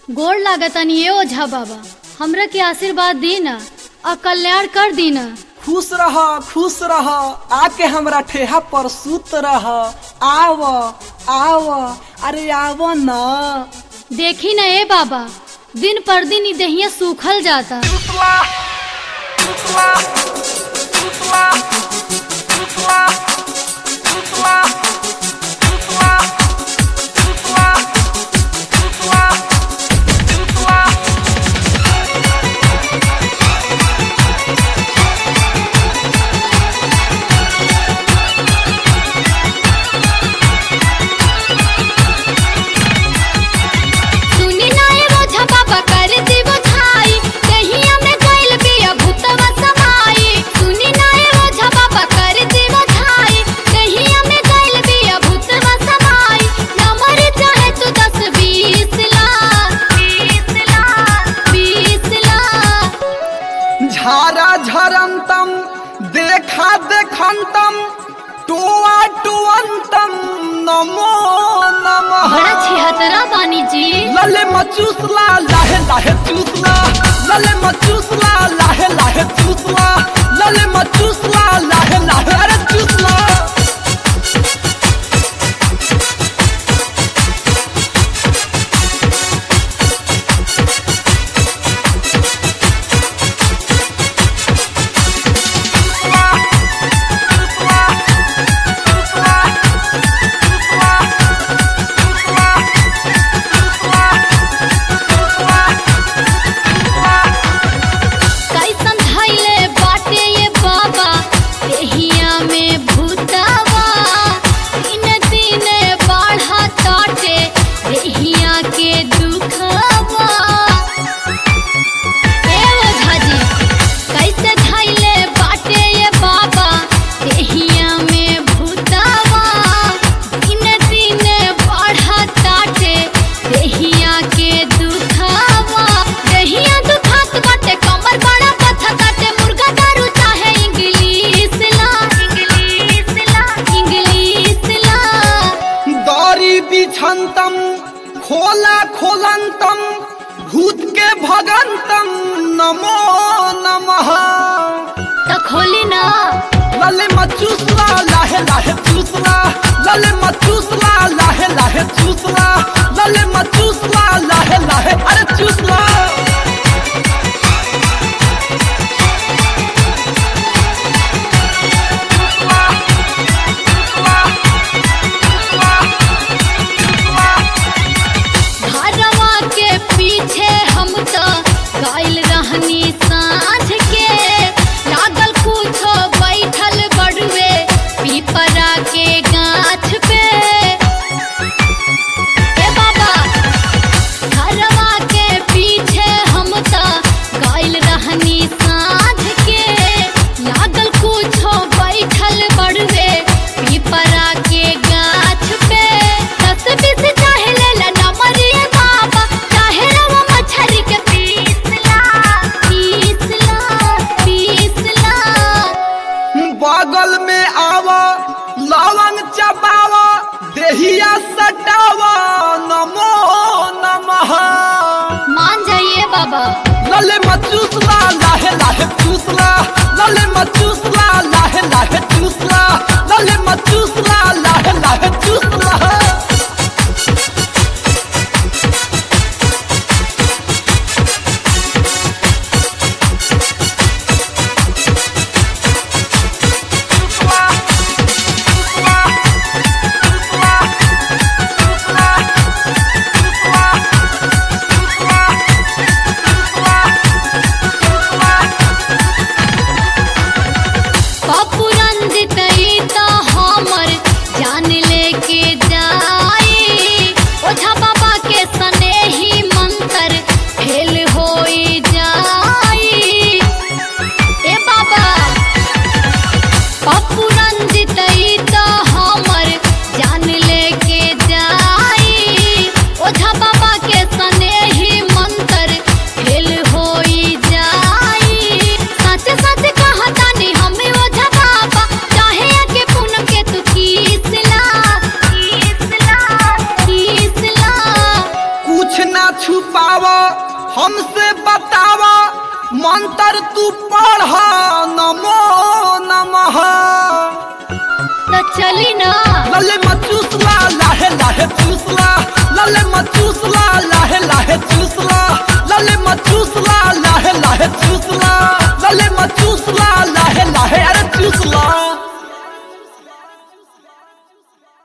गोड़ लागतनी ये ओझा बाबा हमरा के आशीर्वाद दी न और कल्याण कर दी न खुश रह खुश रह आके हमरा ठेहा पर सुत रह आव आव अरे आव न देखी न ए बाबा दिन पर दिन ई देहिया सूखल जाता सुनी ना ए ओझा बाबा कर दिवो छाई देहिया में गइल बिया भूतवा समाई सुनी ना ए ओझा बाबा कर दिवो छाई देहिया में गइल बिया भूतवा समाई नंबर चाहे तू दस बीस लाख बीस लाख बीस लाख झारा झरंतम देखा देखंतम टुआ टुअंतम नमो नमः बड़ा छिहतरा बानी जी लले मचूसला लाहे लाहे चूसला लले मचूसला लाहे लाहे चूसला लले मचूसला लाहे लाहे अरे चूसला कैसन धैले बाटे ये बाबा देहिया में भूतवा दिन दिन बढ़ा ताटे देहिया के दुखवा ए ओझा जी कैसे धैले बाटे ये बाबा देहिया में भूतवा दिन दिन बढ़ा ताटे देहिया के दुखवा देहिया दुखात बाटे कमर बड़ा पथा काटे मुर्गा दारू चाहे इंग्लिश ला इंग्लिश ला इंग्लिश ला दौरी बिछंतम खोला खोलंतम भूत के भगंतम नमो नमः त खोली ना लले मचूसला लाहे लाहे चूसला लले मचूसला लाहे लाहे चूसला लले मचूसला लाहे लाहे अरे चूसला घरवा के पीछे हम तो गइल रहनी साँझ के लागल कुछो बैठल बड़ुए पीपरा के गाछ पे ए बाबा घरवा के पीछे हम तो गइल रहनी साँझ के लागल कुछो बैठल बड़ुए पीपरा के गाछ पे दस बीस चाहे ले ला नमरिए बाबा चाहे रवा मछरी के पीस ला पीस ला पीस ला बगल में आवा लवंग चबावा देहिया सटावा नमो नमः मान जाइए बाबा लले मचूसला लाहे लाहे चूसला लले मचूसला लाहे लाहे चूसला लले मचूसला लाहे लाहे चूसला पप्पू रंजित ई तो हमर जान लेके जाई ओझा बाबा के सनेही मंत्र फेल होई जाई ए बाबा पप्पू रंजित ई तो हमर जान लेके जाई ओझा बाबा के सनेही मंत्र फेल होई जाई सच सच कहतानी हमें ओझा बाबा चाहे आके पूनम के तू किस ला किस ला किस ला कुछ ना छुपाव हमसे बताव मंत्र तू पढ़ नमो नमः तो चली ना लले मचूसला लाहे लाहे चूसला लले मचूसला लाहे लाहे चूसला लले मचूसला लाहे लाहे चूसला लले मचूसला